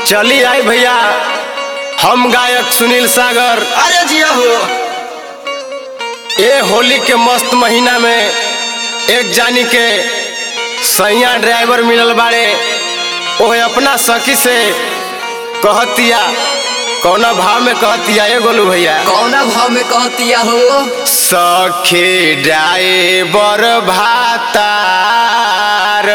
चली आई भैया हम गायक सुनील सागर अरे जिया हो ए होली के मस्त महीना में एक जानी के सैया ड्राइवर मिलल बाड़े ओहे अपना सखी से कहतिया कौना भाव में कहतिया ए गोलू भैया कौना भाव में कहतिया हो सखी ड्राइवर भातार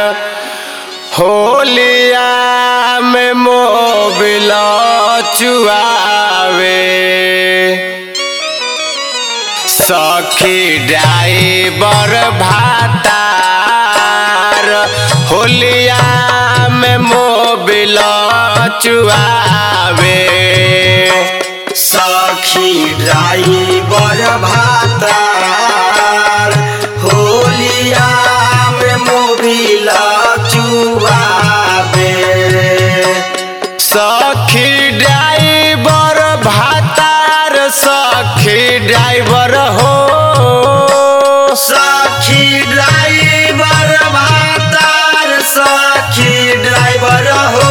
होलिया में मोबिल चुआवे सखी ड्राइवर भातार होलिया में मोबिल चुआवे सखी ड्राइवर भातार होलिया में मोबिल चुआबे सखी ड्राइवर भातार सखी ड्राइवर हो सखी ड्राइवर भातार सखी ड्राइवर हो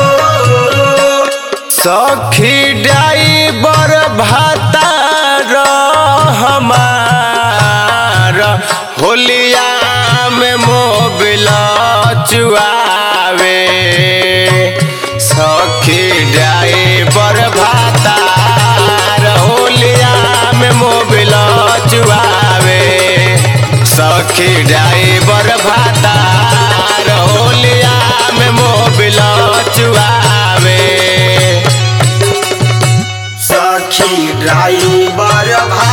सखी ड्राइवर भातार हमार होलिया में मोबिल चुआवे सखी ड्राइवर भातार होलिया में मोबिल चुआवे सखी ड्राइवर भातार होलिया में मोबिल चुआवे सखी ड्राइवर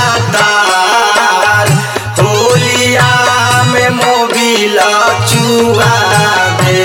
भातार होलिया में मोबिल चुआबे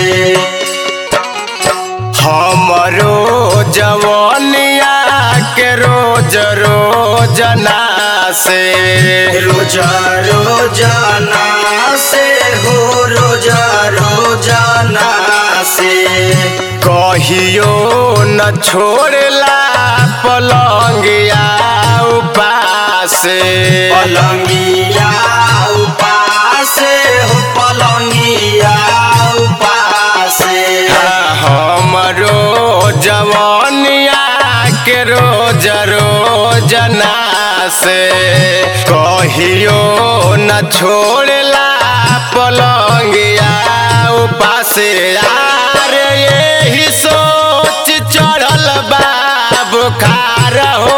हमरो जवनिया के रोज रोजना से रोज रोजाना से हो रोज रोजाना से कहियो न छोड़ला पलंगिया उपास पलंगिया उपास हो पलंगिया उपास हमरो जवनिया के रोज रोजना से कहियो न छोड़ला पलंगिया उपास यार यही सोच चढ़ल बा बुखार हो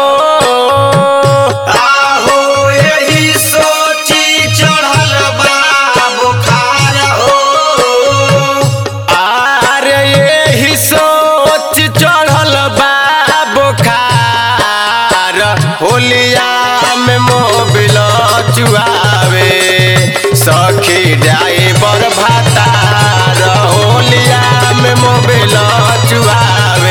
आहो यही सोची चढ़ल बा बुखार हो आर यही सोच चढ़ल बा बुखार होलिया में मोबिल चुआवे सखी ड्राइवर भातार होलिया में मोबिल चुआवे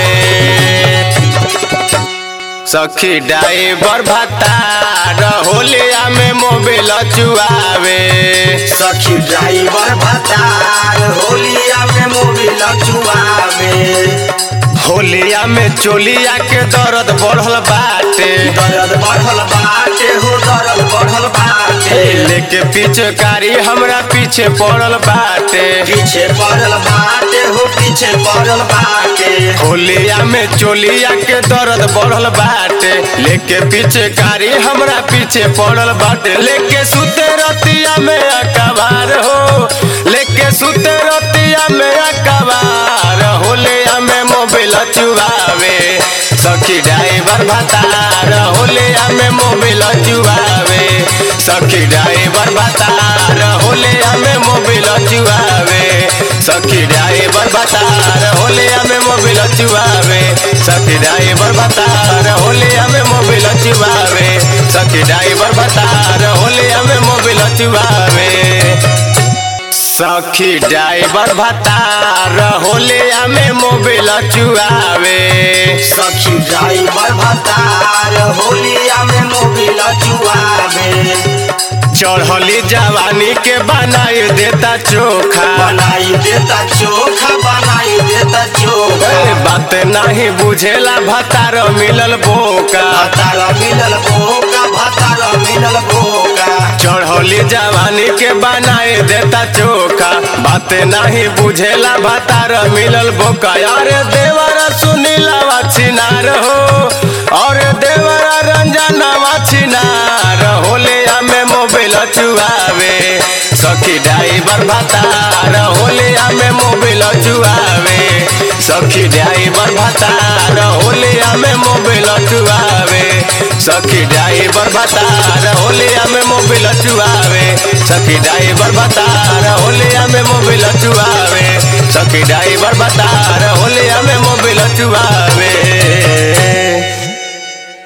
सखी ड्राइवर भातार होलिया में मोबिल चुआवे सखी ड्राइवर भतार होलिया में मोबिल चुआवे होलिया में चोलिया के दर्द बढ़ल बाटे दर्द बढ़ल बाटे हो दर्द बढ़ल बाटे लेके पीछे कारी हमरा पीछे पड़ल बाटे पीछे पड़ल बाटे हो पीछे पड़ल बाटे होलिया में चोलिया के दर्द बढ़ल बाटे लेके पीछे कारी हमरा पीछे पड़ल बाटे लेके सुते रतिया में अकबार हो लेके सुते रतिया में अकबार होलिया में मोबिल चुआवे सखी ड्राइवर भतार होलिया में मोबिल चुआवे सखी ड्राइवर भतार होलिया में मोबिल चुआवे सखी ड्राइवर भतार होलिया में मोबिल चुआवे सखी ड्राइवर भतार होलिया में मोबिल चुआवे सखी ड्राइवर भतार होलिया में मोबिल चुआवे सखी ड्राइवर भतार होलिया में मोबिल चुआवे सखी ड्राइवर भतार होलिया में मोबिल चुआवे चढ़ली जवानी के बनाई देता चोखा बनाई देता चोखा बनाई देता चोखा ए, बात नहीं बुझेला भतार मिलल बोका भतार मिलल भोका भतार मिलल भोका चढ़ौली जवानी के बनाए देता चोखा बाते नहीं बुझेला भातार मिलल बोका अरे देवरा सुनीला छिनार हो और देवरा रंजना छिनार होले हमें मोबाइल चुआवे सखी ड्राइवर भातार होले हमें मोबाइल चुआवे सखी ड्राइवर भातार होले हमें मोबाइल चुआवे सखी ड्राइवर भातार होले हमें मोबाइल चुआवे सखी ड्राइवर भातार होले हमें मोबाइल चुआवे सखी ड्राइवर भातार होले हमें मोबाइल चुआवे